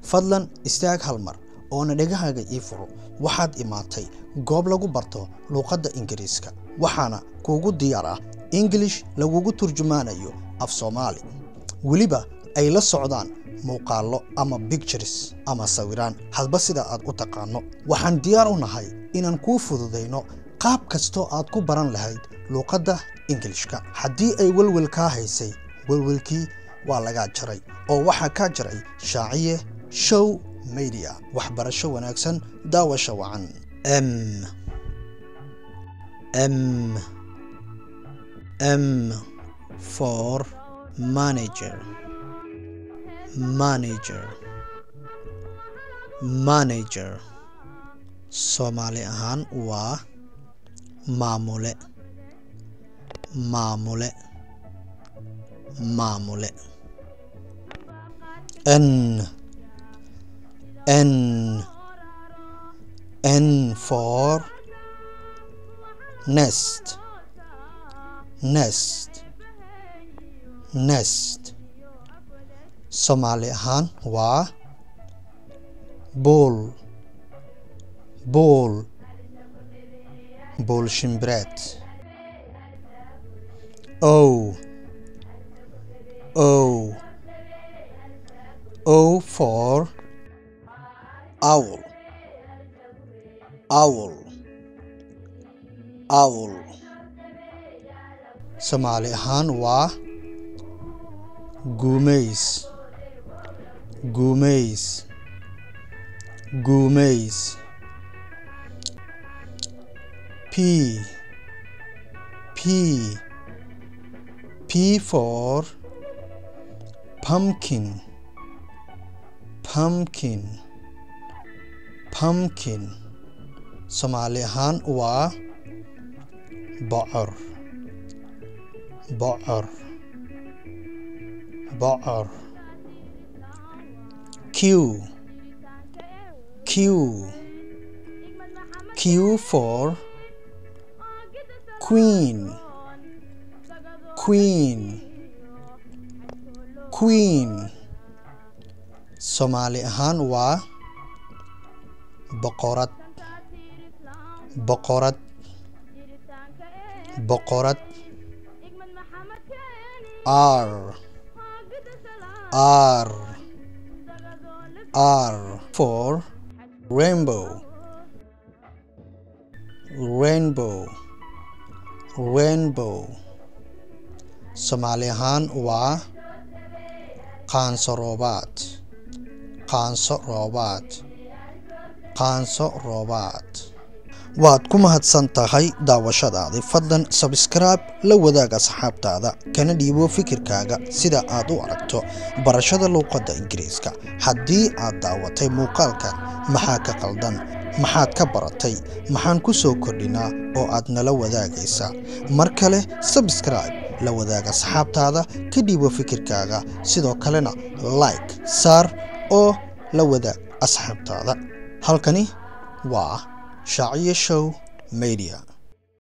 fadlan istaag hal mar oona dhegahaaga ii furo waxaad imaatay goob lagu barto luuqadda ingiriiska waxaana kuugu diyaar ah ingilish lagugu turjumaanayo af soomaali weliba ay la socdaan muuqaallo ama bictures ama sawiraan hadba sida aad u taqaano waxaan diyaar u nahay inaan kuu fududayno qaab kastoo aad ku baran lahayd luuqadda ingilishka haddii ay welwel kaa haysay welwelkii waa lagaa jaray oo waxaa kaa jaray shaaciye show media waxbarasho wanaagsan daawasha wacan m m m for manager manager manager soomaali ahaan waa maamule maamule maamule n n n for nest nest nest soomaali ahaan waa buul buul buul shimbireed o o o for owl owl owl soomaali ahaan waa guumays guumays guumays p p p for pumpkin pumpkin pumpkin soomaali ahaan waa bocor bocor bocor q q q for queen queen queen soomaali ahaan waa boqorad boqorad boqorad r r r for rainbow rainbow rainbow soomaali ahaan waa qaanso roobaad qaanso roobaad qaanso roobaad waad ku mahadsan tahay daawashadaadii fadlan sabskraibe la wadaag asxaabtaada kana dhiibo fikirkaaga sida aad u aragto barashada luuqadda ingiriiska haddii aad daawatay muuqaalkan maxaa ka qaldan maxaad ka baratay maxaan ku soo kordhinaa oo aad nala wadaagaysaa mar kale sabskraibe la wadaag asxaabtaada ka dhiibo fikirkaaga sidoo kalena like saar oo la wadaag asxaabtaada halkani waa shaaciye show media